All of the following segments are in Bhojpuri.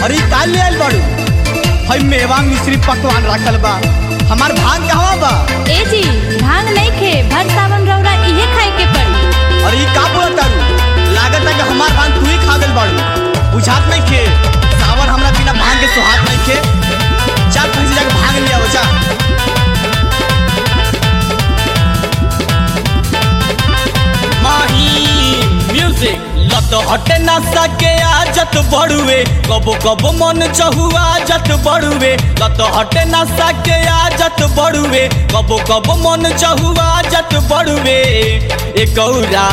अरे ई का ले आइल बाड़ू हई मेवा मिश्री पकवान रखल बा हमार भाग कहवा बा ए जी भांग नहीं खे भर सावन रौरा इहे खाए के पड़ी अरे ई का बोलत तारू लागत है कि हमार भांग तू ही खा गइल बाड़ू बुझात नहीं खे सावन हमरा बिना भांग के सुहात नहीं खे चल कहीं से जाके भांग ले आओ जा माही म्यूजिक लत हटे ना सके आजत बड़ुए कबो कबो मन चहुआ आजत बड़ुए लत हटे ना सके आजत बड़ुए कबो कबो मन चहुआ आजत बड़ुए ए गौरा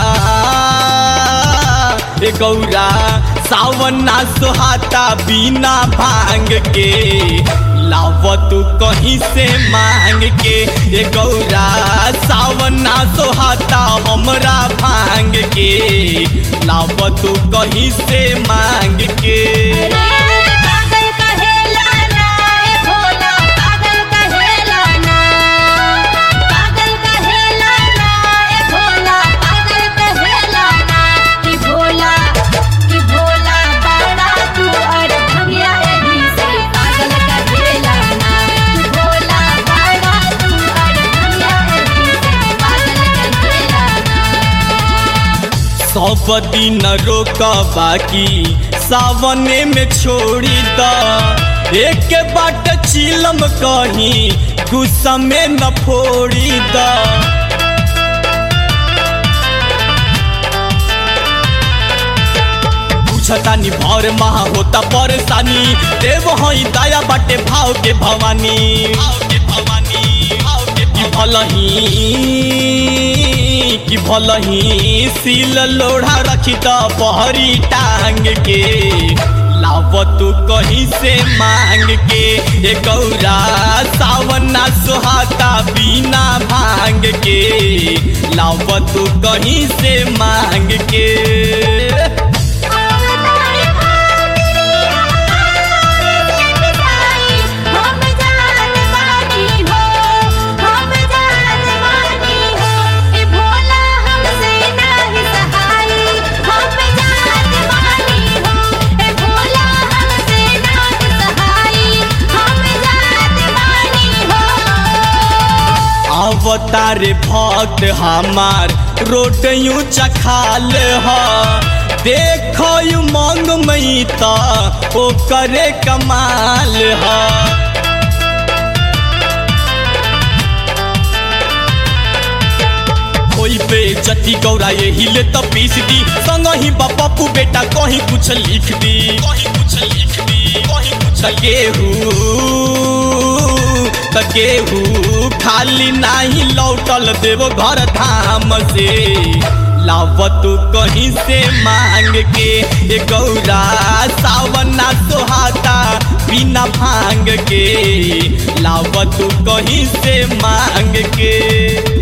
ए गौरा सावन ना सुहाता बिना भांग के लाव तू कहीं से मांग के ए गौरा सावन ना सोहाता हमरा भांग के लाव तू कहीं से मांग के पागल कहेला ना ए भोला पागल कहेला ना पागल कहेला ना ए भोला पागल कहेला ना कि भोला कि भोला बड़ा तू और भंगिया एही से पागल कहेला ना कि भोला बड़ा तू और भंगिया एही से पागल कहेला ना सब दिन रोक बाकी सावने में छोड़ी द एक बाट चिलम कहीं गुस्सा में न फोड़ी द पूछतानी भर महा होता परेशानी देव हई दया बाटे भाव के भवानी भाव के भवानी भाव के की भलही कि भलही सील लोढ़ा रखी त पहरी टांग के लाव तू कहीं से मांग के ए गौरा सावन ना सुहाता बिना भांग के लाव तू कहीं से मांग के अवतारी भागी हम जान बानी हो हम जान बानी हो ए भोला हमसे नाही सहाई हम जान बानी हो ए भोला हमसे नाही सहाई हम जान बानी हो अवतार भक्त हमार रोड यूं चखाल ह देख मंग मई त ओ करे कमाल ह कोई पे जति गौरा ये हिले त पीस दी संग ही पप्पू बेटा कहीं कुछ लिख दी कहीं कुछ लिख दी कहीं कुछ गेहू त गेहू खाली नाही लौटल देव घर धाम से लाव तू कहीं से मांग के ए गौरा सावन ना सोहाता बिना भांग के लाव तू कहीं से मांग के